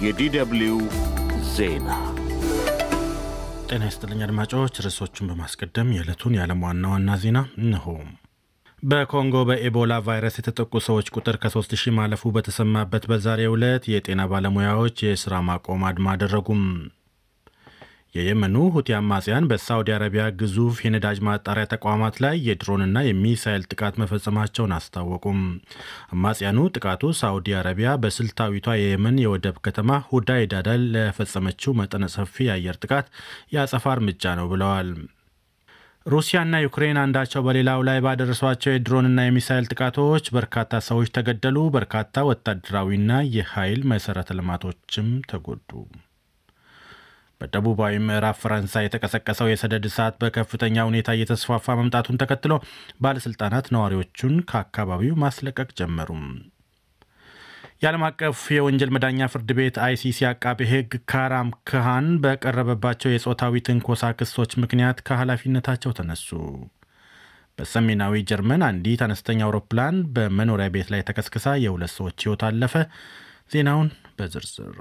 የዲደብልዩ ዜና ጤና ይስጥልኝ አድማጮች። ርዕሶቹን በማስቀደም የዕለቱን የዓለም ዋና ዋና ዜና እንሆ። በኮንጎ በኤቦላ ቫይረስ የተጠቁ ሰዎች ቁጥር ከ3 ሺህ ማለፉ በተሰማበት በዛሬው ዕለት የጤና ባለሙያዎች የሥራ ማቆም አድማ አደረጉም። የየመኑ ሁቲ አማጽያን በሳውዲ አረቢያ ግዙፍ የነዳጅ ማጣሪያ ተቋማት ላይ የድሮንና የሚሳይል ጥቃት መፈጸማቸውን አስታወቁም። አማጽያኑ ጥቃቱ ሳውዲ አረቢያ በስልታዊቷ የየመን የወደብ ከተማ ሁዳይዳ ላይ ለፈጸመችው መጠነ ሰፊ የአየር ጥቃት የአጸፋ እርምጃ ነው ብለዋል። ሩሲያና ዩክሬን አንዳቸው በሌላው ላይ ባደረሷቸው የድሮንና የሚሳይል ጥቃቶች በርካታ ሰዎች ተገደሉ፣ በርካታ ወታደራዊና የኃይል መሠረተ ልማቶችም ተጎዱ። በደቡባዊ ምዕራብ ፈረንሳይ የተቀሰቀሰው የሰደድ እሳት በከፍተኛ ሁኔታ እየተስፋፋ መምጣቱን ተከትሎ ባለሥልጣናት ነዋሪዎቹን ከአካባቢው ማስለቀቅ ጀመሩም። የዓለም አቀፍ የወንጀል መዳኛ ፍርድ ቤት አይሲሲ አቃቤ ሕግ ካራም ክሃን በቀረበባቸው የጾታዊ ትንኮሳ ክሶች ምክንያት ከኃላፊነታቸው ተነሱ። በሰሜናዊ ጀርመን አንዲት አነስተኛ አውሮፕላን በመኖሪያ ቤት ላይ ተከስክሳ የሁለት ሰዎች ሕይወት አለፈ። ዜናውን በዝርዝር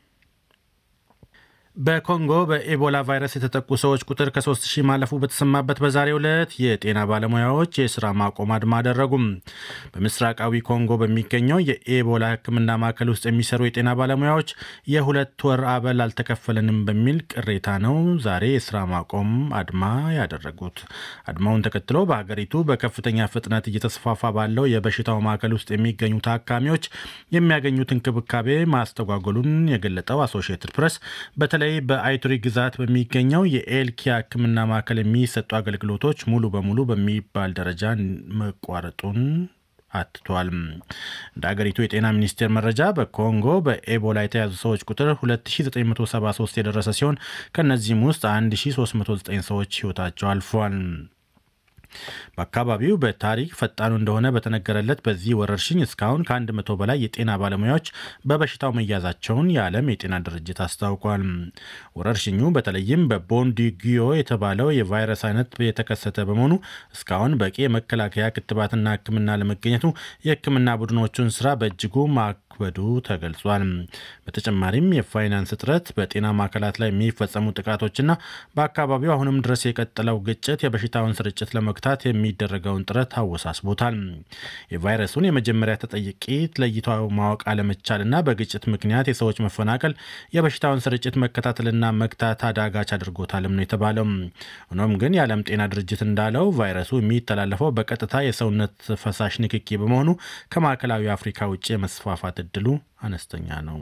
በኮንጎ በኤቦላ ቫይረስ የተጠቁ ሰዎች ቁጥር ከ3 ሺህ ማለፉ በተሰማበት በዛሬው ዕለት የጤና ባለሙያዎች የስራ ማቆም አድማ አደረጉም። በምስራቃዊ ኮንጎ በሚገኘው የኤቦላ ሕክምና ማዕከል ውስጥ የሚሰሩ የጤና ባለሙያዎች የሁለት ወር አበል አልተከፈለንም በሚል ቅሬታ ነው ዛሬ የስራ ማቆም አድማ ያደረጉት። አድማውን ተከትሎ በሀገሪቱ በከፍተኛ ፍጥነት እየተስፋፋ ባለው የበሽታው ማዕከል ውስጥ የሚገኙ ታካሚዎች የሚያገኙት እንክብካቤ ማስተጓጎሉን የገለጠው አሶሺየትድ ፕሬስ በተለይ በአይቱሪ ግዛት በሚገኘው የኤልኪያ ሕክምና ማዕከል የሚሰጡ አገልግሎቶች ሙሉ በሙሉ በሚባል ደረጃ መቋረጡን አትቷል። እንደ አገሪቱ የጤና ሚኒስቴር መረጃ በኮንጎ በኤቦላ የተያዙ ሰዎች ቁጥር 2973 የደረሰ ሲሆን ከእነዚህም ውስጥ 1309 ሰዎች ሕይወታቸው አልፏል። በአካባቢው በታሪክ ፈጣኑ እንደሆነ በተነገረለት በዚህ ወረርሽኝ እስካሁን ከአንድ መቶ በላይ የጤና ባለሙያዎች በበሽታው መያዛቸውን የዓለም የጤና ድርጅት አስታውቋል። ወረርሽኙ በተለይም በቦንዲጊዮ የተባለው የቫይረስ አይነት የተከሰተ በመሆኑ እስካሁን በቂ የመከላከያ ክትባትና ሕክምና ለመገኘቱ የሕክምና ቡድኖቹን ስራ በእጅጉ ማክበዱ ተገልጿል። በተጨማሪም የፋይናንስ እጥረት፣ በጤና ማዕከላት ላይ የሚፈጸሙ ጥቃቶችና በአካባቢው አሁንም ድረስ የቀጠለው ግጭት የበሽታውን ስርጭት ለመግታት የሚደረገውን ጥረት አወሳስቦታል። የቫይረሱን የመጀመሪያ ተጠቂ ለይቶ ማወቅ አለመቻልና በግጭት ምክንያት የሰዎች መፈናቀል የበሽታውን ስርጭት መከታተልና መግታት አዳጋች አድርጎታልም ነው የተባለው። ሆኖም ግን የዓለም ጤና ድርጅት እንዳለው ቫይረሱ የሚተላለፈው በቀጥታ የሰውነት ፈሳሽ ንክኪ በመሆኑ ከማዕከላዊ አፍሪካ ውጭ የመስፋፋት እድሉ አነስተኛ ነው።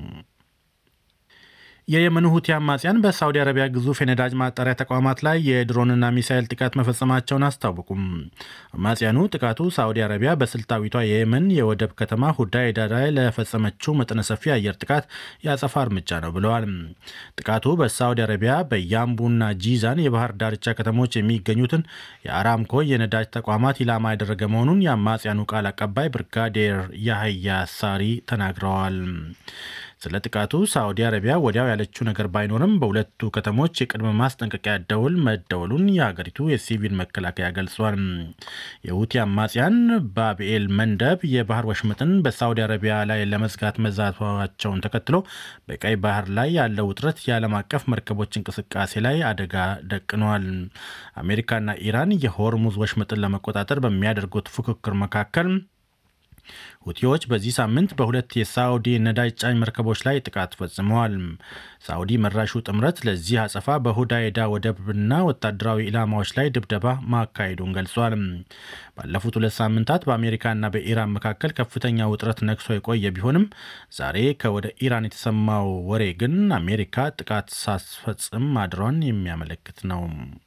የየመኑ ሁቲ አማጽያን በሳውዲ አረቢያ ግዙፍ የነዳጅ ማጣሪያ ተቋማት ላይ የድሮንና ሚሳይል ጥቃት መፈጸማቸውን አስታወቁም። አማጽያኑ ጥቃቱ ሳውዲ አረቢያ በስልታዊቷ የየመን የወደብ ከተማ ሁዳይዳ ላይ ለፈጸመችው መጠነ ሰፊ አየር ጥቃት የአጸፋ እርምጃ ነው ብለዋል። ጥቃቱ በሳውዲ አረቢያ በያምቡና ጂዛን የባህር ዳርቻ ከተሞች የሚገኙትን የአራምኮ የነዳጅ ተቋማት ኢላማ ያደረገ መሆኑን የአማጽያኑ ቃል አቀባይ ብርጋዴር ያህያ ሳሪ ተናግረዋል። ስለ ጥቃቱ ሳዑዲ አረቢያ ወዲያው ያለችው ነገር ባይኖርም በሁለቱ ከተሞች የቅድመ ማስጠንቀቂያ ደውል መደወሉን የሀገሪቱ የሲቪል መከላከያ ገልጿል። የሁቲ አማጽያን ባብኤል መንደብ የባህር ወሽመጥን በሳዑዲ አረቢያ ላይ ለመዝጋት መዛቷቸውን ተከትሎ በቀይ ባህር ላይ ያለው ውጥረት የዓለም አቀፍ መርከቦች እንቅስቃሴ ላይ አደጋ ደቅኗል። አሜሪካና ኢራን የሆርሙዝ ወሽመጥን ለመቆጣጠር በሚያደርጉት ፉክክር መካከል ሁቲዎች በዚህ ሳምንት በሁለት የሳውዲ ነዳጅ ጫኝ መርከቦች ላይ ጥቃት ፈጽመዋል። ሳውዲ መራሹ ጥምረት ለዚህ አጸፋ በሁዳይዳ ወደብና ወታደራዊ ኢላማዎች ላይ ድብደባ ማካሄዱን ገልጿል። ባለፉት ሁለት ሳምንታት በአሜሪካና በኢራን መካከል ከፍተኛ ውጥረት ነግሶ የቆየ ቢሆንም ዛሬ ከወደ ኢራን የተሰማው ወሬ ግን አሜሪካ ጥቃት ሳትፈጽም ማድሯን የሚያመለክት ነው።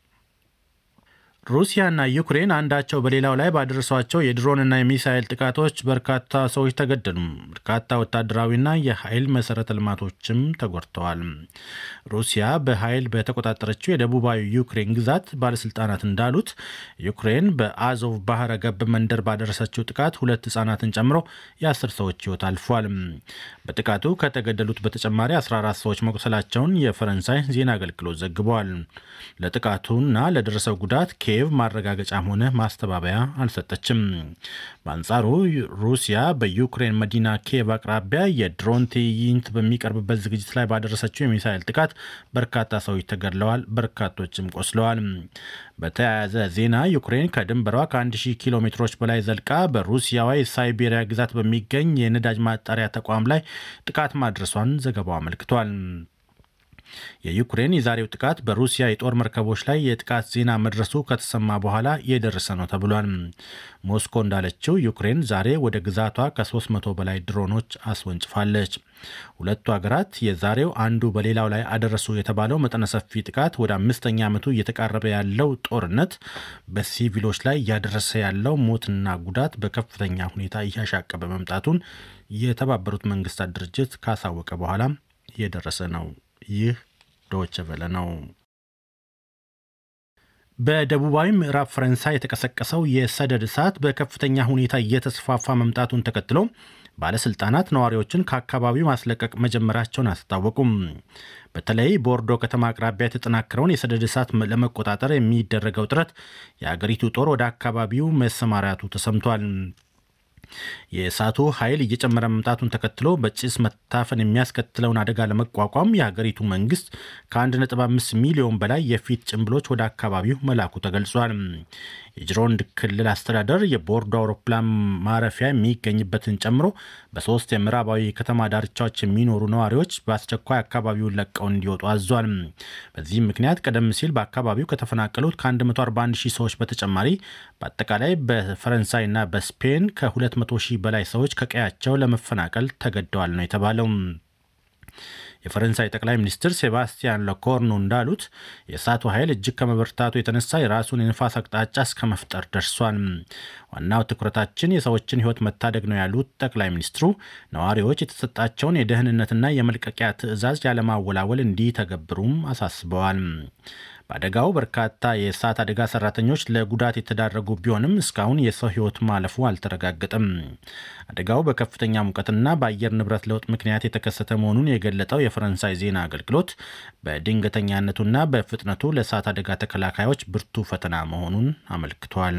ሩሲያና ዩክሬን አንዳቸው በሌላው ላይ ባደረሷቸው የድሮንና የሚሳይል ጥቃቶች በርካታ ሰዎች ተገደሉ። በርካታ ወታደራዊና የኃይል መሰረተ ልማቶችም ተጎድተዋል። ሩሲያ በኃይል በተቆጣጠረችው የደቡባዊ ዩክሬን ግዛት ባለስልጣናት እንዳሉት ዩክሬን በአዞቭ ባህረ ገብ መንደር ባደረሰችው ጥቃት ሁለት ህጻናትን ጨምሮ የአስር ሰዎች ህይወት አልፏል። በጥቃቱ ከተገደሉት በተጨማሪ 14 ሰዎች መቁሰላቸውን የፈረንሳይ ዜና አገልግሎት ዘግቧል። ለጥቃቱና ለደረሰው ጉዳት ኪየቭ ማረጋገጫም ሆነ ማስተባበያ አልሰጠችም። በአንጻሩ ሩሲያ በዩክሬን መዲና ኪየቭ አቅራቢያ የድሮን ትዕይንት በሚቀርብበት ዝግጅት ላይ ባደረሰችው የሚሳኤል ጥቃት በርካታ ሰዎች ተገድለዋል፣ በርካቶችም ቆስለዋል። በተያያዘ ዜና ዩክሬን ከድንበሯ ከ1000 ኪሎ ሜትሮች በላይ ዘልቃ በሩሲያዋ የሳይቤሪያ ግዛት በሚገኝ የነዳጅ ማጣሪያ ተቋም ላይ ጥቃት ማድረሷን ዘገባው አመልክቷል። የዩክሬን የዛሬው ጥቃት በሩሲያ የጦር መርከቦች ላይ የጥቃት ዜና መድረሱ ከተሰማ በኋላ የደረሰ ነው ተብሏል። ሞስኮ እንዳለችው ዩክሬን ዛሬ ወደ ግዛቷ ከ300 በላይ ድሮኖች አስወንጭፋለች። ሁለቱ ሀገራት የዛሬው አንዱ በሌላው ላይ አደረሱ የተባለው መጠነ ሰፊ ጥቃት ወደ አምስተኛ ዓመቱ እየተቃረበ ያለው ጦርነት በሲቪሎች ላይ እያደረሰ ያለው ሞትና ጉዳት በከፍተኛ ሁኔታ እያሻቀበ መምጣቱን የተባበሩት መንግስታት ድርጅት ካሳወቀ በኋላ እየደረሰ ነው። ይህ ዶይቼ ቬለ ነው። በደቡባዊ ምዕራብ ፈረንሳይ የተቀሰቀሰው የሰደድ እሳት በከፍተኛ ሁኔታ እየተስፋፋ መምጣቱን ተከትሎ ባለስልጣናት ነዋሪዎችን ከአካባቢው ማስለቀቅ መጀመራቸውን አስታወቁም። በተለይ ቦርዶ ከተማ አቅራቢያ የተጠናከረውን የሰደድ እሳት ለመቆጣጠር የሚደረገው ጥረት የአገሪቱ ጦር ወደ አካባቢው መሰማራቱ ተሰምቷል። የእሳቱ ኃይል እየጨመረ መምጣቱን ተከትሎ በጭስ መታፈን የሚያስከትለውን አደጋ ለመቋቋም የሀገሪቱ መንግስት ከ1.5 ሚሊዮን በላይ የፊት ጭንብሎች ወደ አካባቢው መላኩ ተገልጿል። የጅሮንድ ክልል አስተዳደር የቦርዶ አውሮፕላን ማረፊያ የሚገኝበትን ጨምሮ በሶስት የምዕራባዊ ከተማ ዳርቻዎች የሚኖሩ ነዋሪዎች በአስቸኳይ አካባቢውን ለቀው እንዲወጡ አዟል። በዚህም ምክንያት ቀደም ሲል በአካባቢው ከተፈናቀሉት ከ141 ሺህ ሰዎች በተጨማሪ በአጠቃላይ በፈረንሳይና በስፔን ከ200 ሺህ በላይ ሰዎች ከቀያቸው ለመፈናቀል ተገደዋል ነው የተባለው። የፈረንሳይ ጠቅላይ ሚኒስትር ሴባስቲያን ለኮርኑ እንዳሉት የእሳቱ ኃይል እጅግ ከመበርታቱ የተነሳ የራሱን የንፋስ አቅጣጫ እስከ መፍጠር ደርሷል። ዋናው ትኩረታችን የሰዎችን ሕይወት መታደግ ነው ያሉት ጠቅላይ ሚኒስትሩ ነዋሪዎች የተሰጣቸውን የደህንነትና የመልቀቂያ ትዕዛዝ ያለማወላወል እንዲተገብሩም አሳስበዋል። በአደጋው በርካታ የእሳት አደጋ ሰራተኞች ለጉዳት የተዳረጉ ቢሆንም እስካሁን የሰው ሕይወት ማለፉ አልተረጋገጠም። አደጋው በከፍተኛ ሙቀትና በአየር ንብረት ለውጥ ምክንያት የተከሰተ መሆኑን የገለጠው የፈረንሳይ ዜና አገልግሎት በድንገተኛነቱና በፍጥነቱ ለእሳት አደጋ ተከላካዮች ብርቱ ፈተና መሆኑን አመልክቷል።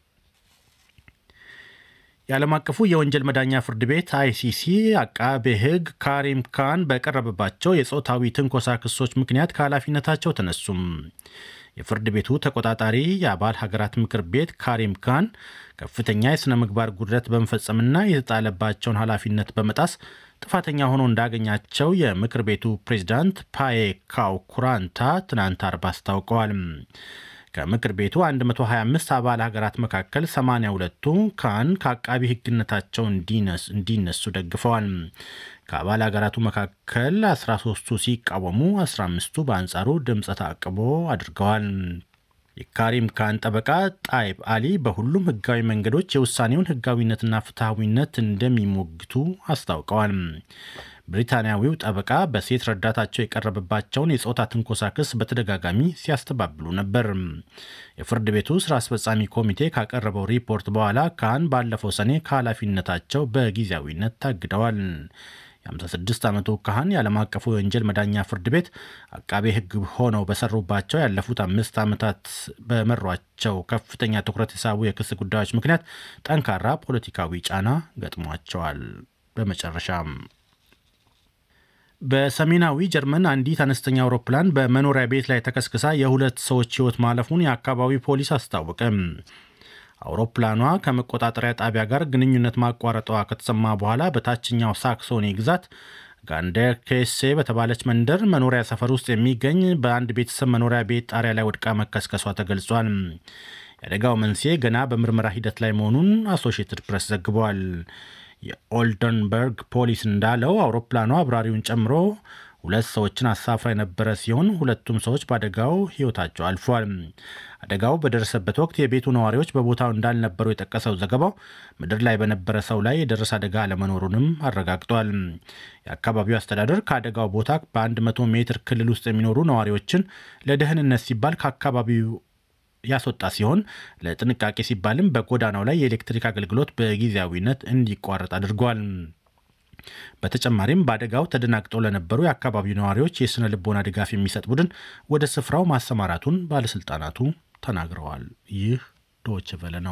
የዓለም አቀፉ የወንጀል መዳኛ ፍርድ ቤት አይሲሲ አቃቤ ሕግ ካሪም ካን በቀረበባቸው የጾታዊ ትንኮሳ ክሶች ምክንያት ከኃላፊነታቸው ተነሱም። የፍርድ ቤቱ ተቆጣጣሪ የአባል ሀገራት ምክር ቤት ካሪም ካን ከፍተኛ የሥነ ምግባር ጉድለት በመፈጸምና የተጣለባቸውን ኃላፊነት በመጣስ ጥፋተኛ ሆኖ እንዳገኛቸው የምክር ቤቱ ፕሬዚዳንት ፓዬ ካው ኩራንታ ትናንት አርብ አስታውቀዋል። ከምክር ቤቱ 125 አባል ሀገራት መካከል 82ቱ ካን ከአቃቢ ሕግነታቸው እንዲነሱ ደግፈዋል። ከአባል ሀገራቱ መካከል 13ቱ ሲቃወሙ፣ 15ቱ በአንጻሩ ድምፀ ተአቅቦ አድርገዋል። የካሪም ካን ጠበቃ ጣይብ አሊ በሁሉም ህጋዊ መንገዶች የውሳኔውን ህጋዊነትና ፍትሐዊነት እንደሚሞግቱ አስታውቀዋል። ብሪታንያዊው ጠበቃ በሴት ረዳታቸው የቀረበባቸውን የጾታ ትንኮሳ ክስ በተደጋጋሚ ሲያስተባብሉ ነበር። የፍርድ ቤቱ ስራ አስፈጻሚ ኮሚቴ ካቀረበው ሪፖርት በኋላ ካን ባለፈው ሰኔ ከኃላፊነታቸው በጊዜያዊነት ታግደዋል። የ56 ዓመቱ ካህን የዓለም አቀፉ የወንጀል መዳኛ ፍርድ ቤት አቃቤ ሕግ ሆነው በሰሩባቸው ያለፉት አምስት ዓመታት በመሯቸው ከፍተኛ ትኩረት የሳቡ የክስ ጉዳዮች ምክንያት ጠንካራ ፖለቲካዊ ጫና ገጥሟቸዋል። በመጨረሻም በሰሜናዊ ጀርመን አንዲት አነስተኛ አውሮፕላን በመኖሪያ ቤት ላይ ተከስክሳ የሁለት ሰዎች ሕይወት ማለፉን የአካባቢው ፖሊስ አስታወቀ። አውሮፕላኗ ከመቆጣጠሪያ ጣቢያ ጋር ግንኙነት ማቋረጧ ከተሰማ በኋላ በታችኛው ሳክሶኒ ግዛት ጋንደር ኬሴ በተባለች መንደር መኖሪያ ሰፈር ውስጥ የሚገኝ በአንድ ቤተሰብ መኖሪያ ቤት ጣሪያ ላይ ወድቃ መከስከሷ ተገልጿል። የአደጋው መንስኤ ገና በምርመራ ሂደት ላይ መሆኑን አሶሺየትድ ፕሬስ ዘግቧል። የኦልደንበርግ ፖሊስ እንዳለው አውሮፕላኗ አብራሪውን ጨምሮ ሁለት ሰዎችን አሳፍራ የነበረ ሲሆን ሁለቱም ሰዎች በአደጋው ሕይወታቸው አልፏል። አደጋው በደረሰበት ወቅት የቤቱ ነዋሪዎች በቦታው እንዳልነበሩ የጠቀሰው ዘገባው ምድር ላይ በነበረ ሰው ላይ የደረሰ አደጋ አለመኖሩንም አረጋግጧል። የአካባቢው አስተዳደር ከአደጋው ቦታ በ100 ሜትር ክልል ውስጥ የሚኖሩ ነዋሪዎችን ለደህንነት ሲባል ከአካባቢው ያስወጣ ሲሆን ለጥንቃቄ ሲባልም በጎዳናው ላይ የኤሌክትሪክ አገልግሎት በጊዜያዊነት እንዲቋረጥ አድርጓል። በተጨማሪም በአደጋው ተደናግጠው ለነበሩ የአካባቢው ነዋሪዎች የሥነ ልቦና ድጋፍ የሚሰጥ ቡድን ወደ ስፍራው ማሰማራቱን ባለሥልጣናቱ ተናግረዋል። ይህ ዶች ቨለ ነው።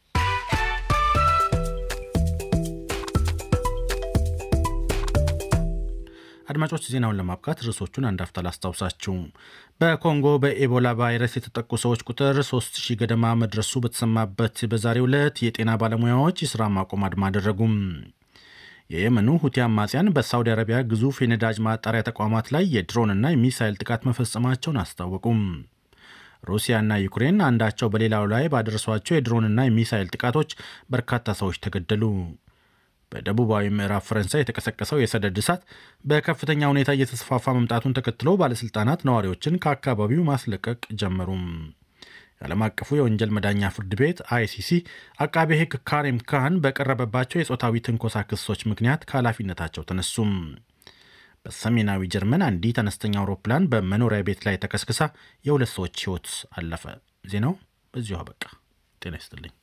አድማጮች ዜናውን ለማብቃት ርዕሶቹን አንድ አፍታ ላስታውሳችሁ። በኮንጎ በኤቦላ ቫይረስ የተጠቁ ሰዎች ቁጥር 3000 ገደማ መድረሱ በተሰማበት በዛሬው ዕለት የጤና ባለሙያዎች የሥራ ማቆም አድማ አደረጉም። የየመኑ ሁቲ አማጽያን በሳውዲ አረቢያ ግዙፍ የነዳጅ ማጣሪያ ተቋማት ላይ የድሮንና የሚሳይል ጥቃት መፈጸማቸውን አስታወቁም። ሩሲያና ዩክሬን አንዳቸው በሌላው ላይ ባደረሷቸው የድሮንና የሚሳይል ጥቃቶች በርካታ ሰዎች ተገደሉ። በደቡባዊ ምዕራብ ፈረንሳይ የተቀሰቀሰው የሰደድ እሳት በከፍተኛ ሁኔታ እየተስፋፋ መምጣቱን ተከትሎ ባለሥልጣናት ነዋሪዎችን ከአካባቢው ማስለቀቅ ጀመሩም። የዓለም አቀፉ የወንጀል መዳኛ ፍርድ ቤት አይሲሲ አቃቤ ሕግ ካሪም ካህን በቀረበባቸው የጾታዊ ትንኮሳ ክሶች ምክንያት ከኃላፊነታቸው ተነሱም። በሰሜናዊ ጀርመን አንዲት አነስተኛ አውሮፕላን በመኖሪያ ቤት ላይ ተከስክሳ የሁለት ሰዎች ሕይወት አለፈ። ዜናው በዚሁ አበቃ። ጤና ይስጥልኝ።